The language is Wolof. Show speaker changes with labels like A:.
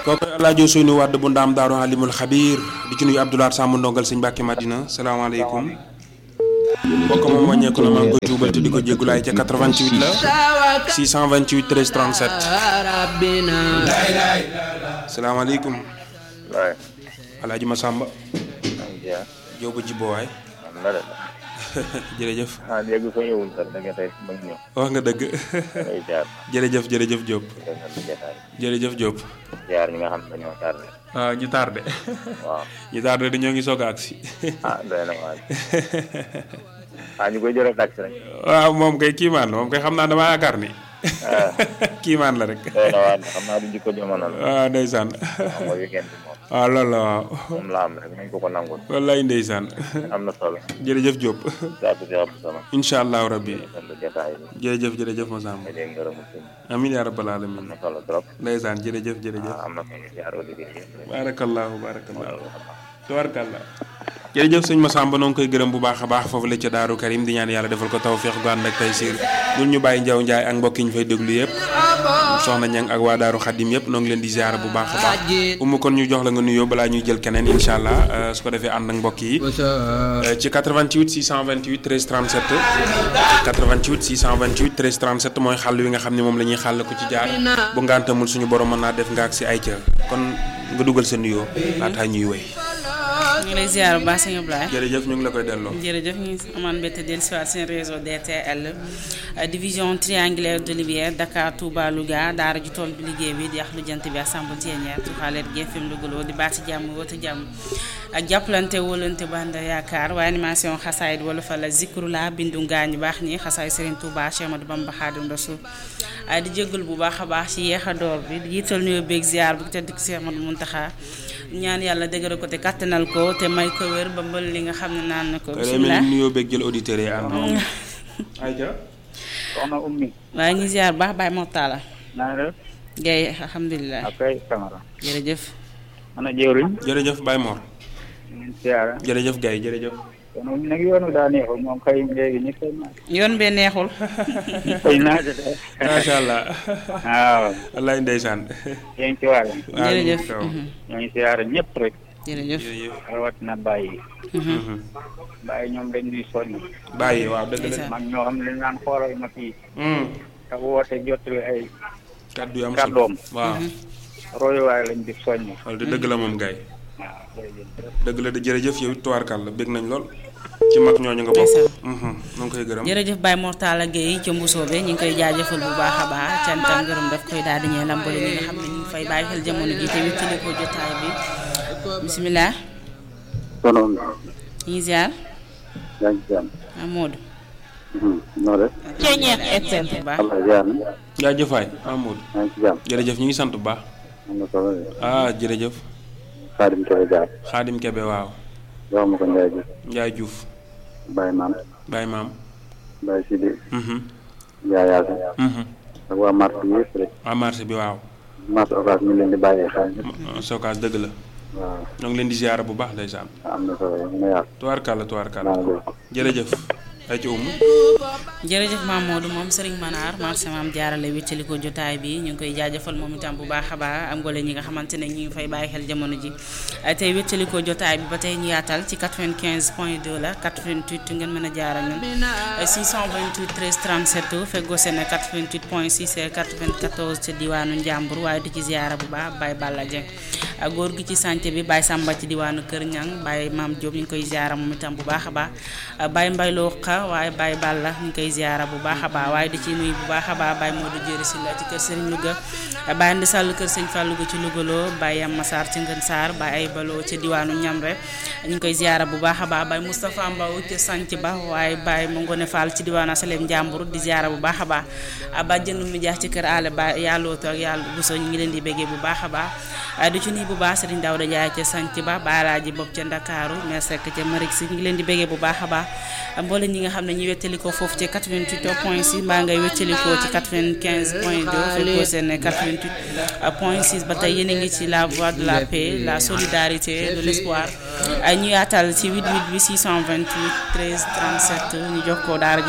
A: kooku alaajo Seynu Wàdd bu ndaam daaru alimul xabiir di ci nuyu Abdoulaye Samb ndongal sëñ Mbàkke Madina salaamaaleykum mbokk moom wàññeeku na maa ngi koy tuubal te di ko jéggulaay ca 88 la 628 13 37 salaamaaleykum
B: waaye
A: alaaji Masamba
B: maa ngi ziar
A: yow ba jibbo waay
B: am na de
A: jërëjëf
B: ah léegi soo ñëwul sax da nga tey ma ngi ñëw
A: wax nga dëgg
B: ngay ziar
A: jërëjëf jërëjëf Diop
B: dégg nga lu jotaay
A: jërëjëf Diop
B: ziar ñi nga xam ne dañoo tardé
A: waaw ñu tardé
B: waaw
A: ñu tardé dañoo ngi soog a agsi
B: ah doy na waay ah ñu koy jëlee taxi rek
A: waaw moom kay kiimaan la moom kay xam naa dama yaakaar ni
B: ah
A: kiimaan la rek
B: doy na waay xam naa du jikko jamono la
A: waaw ndeysaan
B: xam nga weekend bi moom
A: waaw loolu la waaw
B: moom la am rek nañ ko ko nangul
A: wallaay ndeysaan
B: am na solo
A: jërëjëf Diop
B: saatu si Abdou Sama
A: incha allahu rabbi
B: defal lu jotaay bi
A: jërëjëf jërëjëf Masamba
B: nga dégg ngërëmu sëñ
A: amin yaa rabbal
B: am
A: alamin
B: na solo trop
A: ndeysaan jërëjëf jërëjëf
B: ah am na solo ziar auditeurs yëpp
A: barakallahu barakallahu tabarkalla jërëjëf sëñ Massamba noo ngi koy gërëm bu baax a baax foofu la ca Daaru Karim di ñaan yàlla defal ko tawféex gu ànd ak tey siir ñun ñu bàyyi njaw njaay ak mbokk yi ñu fay déglu yëpp soxna ñang ak waa Daaru Xadim yëpp noo ngi leen di ziara bu baax a baax umu kon ñu jox la nga nuyoo balaa ñuy jël keneen incha allah su ko defee ànd ak mbokk yi ci 88 628 13 37 88 628 13 37 mooy xàll wi nga xam ne moom la ñuy xàll ko ci jaar bu ngantamul suñu borom mën naa def nga ak si ay ca kon nga dugal sa nuyoo laataa ñuy wéy
C: ñu ngi lay ziar bu baax sëñ Ablaye
A: jërëjëf ñu ngi la koy delloo.
C: jërëjëf ñu ngi amaan mbette dellu si waat seen réseau DTL division triangulaire de Lumière Dakar Touba Louga daara ji tool bi liggéey bi di lu jant bi ak Sambou Thiénière Tuxaaleet GFM Louga di baati jàmm wota jàmm ak jàppalante wóolante banda yaakaar waaye animation xasaayid wala fa la zikru la bindu ngaañu baax ñi xasaay Serigne Touba Cheikh Ahmadou Bamba Xaadim Rasul di jégalu bu baax a baax ci yeex a door bi di jiital nuyoo beeg ziar bu tedd ki Cheikh Ahmadou Muntaxa ñaan yàlla dëgëral ko te kattanal ko te may ko wér ba mbël li nga xam ne naan na ko bisimilah
A: nuyoo beeg jël auditeurs yi ànd ayca
B: soxna ummi
C: waaye ñu ziar baax Baye Mortala
B: naa def
C: Gaye alhamdulilah
B: akay Camara
C: jërëjëf
B: ana jëwriñ
A: jërëjëf Baye Mor
B: ngeen siyaara
A: jërëjëf Gaye jërëjëf
B: kon ummi nag yoonu daa neexul moom xëy léegi ñi koy naaj
C: yoon bee neexul
B: koy naaj de
A: macha allah
B: waaw
A: wallaay ndeysaan
B: yéen ci waale
C: jërëjëf
B: ñoo ngi siyaara ñëpp rek
C: jërëjëf
A: jërëjëf
B: rawatina bàyyi bàyyi ñoom dañ ñuy soññ
A: bàyyi waaw dëgg la
B: mag ñoo xam ne dañ naan xoolal ma fii te woote jottali ay
A: kaddu yu am
B: kàddoom
A: waaw
B: royuwaay lañ di soññ
A: loolu de dëgg la moom Gaye
B: waaw jërëjëf
A: dëgg la de jërëjëf yow tuwaarkal la bég nañ lool ci mag ñooñu nga bokk nu ngi koy gërëm
C: jërëjëf Baye Mortala Gueye ca Mbusoobe ñu ngi koy jaajëfal bu baax a baax cant ak ngërëm daf koy daal di ñee lambale ñi nga xam ne ñu ngi fay bàyyi xel jamono ji te wéttali ko jotaay bi bisimilah
B: sonoon
C: ñu ngi ziar
B: yaa ngi jàmm
C: Amadou
B: noo def
C: Ceeñeex FM bu baax
B: Allah ziar na
A: jaajëfaay Amadou
B: yaa ngi ci jàmm
A: jërëjëf ñu ngi sant bu baax
B: am na solo de
A: ah jërëjëf
B: Xaadim Kebe jaar
A: Xaadim Kebe waaw
B: jox ma ko Ndiaye Diouf
A: Njaay Juuf
B: Baye Maam
A: Baye Maam
B: Baye Sidi
A: mhm
B: Ndiaye Yaasa
A: mhm
B: ak waa marché bi yëpp rek
A: waa marché bi waaw
B: marché Ocass ñu leen di bàyyee xel ñëpp
A: Sokaas dëgg la
B: waaw
A: ñoo ngi leen di ziara bu baax ndeysaan
B: am na solo ñu ngi yaatu
A: tuwaarkal la tuwaarkal
B: naa la
A: jërëjëf ay ci umu
C: jërëjëf Mamadou moom Serigne Manar marché maam jaarale wéttali ko jotaay bi ñu ngi koy jaajëfal moom itam bu baax a baax am ngole ñi nga xamante ne ñu ngi fay bàyyi xel jamono ji tey wéttali ko jotaay bi ba tey ñu yaatal ci 95 point 2 la 88 ngeen mën a jaaral ñun 628 13 37 feggoo seen 88 point 6 et 94 ci diwaanu Njàmbur waaye di ci ziara bu baax Baye Balla Dieng góor gi ci santé bi Baye Samba ci diwaanu Kër Ñang Baye Maam Diop ñu ngi koy ziara moom itam bu baax a baax Baye Mbayloo Xa waaye Baye Balla ñu ngi koy ziara bu baax a baax waaye di ci nuyu bu baax a baax Baye Modou Jéeri si la ci kër Serigne Louga Baye Andi Sall kër Serigne Fall Louga ci Louga loo Baye Yam Massar ci Ngën Saar Baye ay baloo ci diwaanu Ñamre ñu ngi koy ziara bu baax a baax Baye Moustapha Mbaw ci sanc ba waaye Baye Mangone Fall ci diwaanu Asalem Njàmbur di ziara bu baax a baax ba jënd mi jaax ci kër Aale ba yàllooto ak yàlla buso ñu ngi leen di béggee bu baax a baax di ci nuyu bu baax Serigne Daouda Ndiaye ca sanc ba Baalaaji bopp ca Ndakaaru mer sekk ca Marik si ñu ngi leen di béggee bu baax a baax mboole ñi nga xam ne ñu wettali ko foofu ci 88 point 6 mbaa ngay wettali ko ci 95 point 2 fekkoo seen 88 point 6 ba tey yéen a ngi ci la voie de la paix la solidarité de l'espoir ñu yaatal ci 88 bi 628 13 37 ñu jox ko daara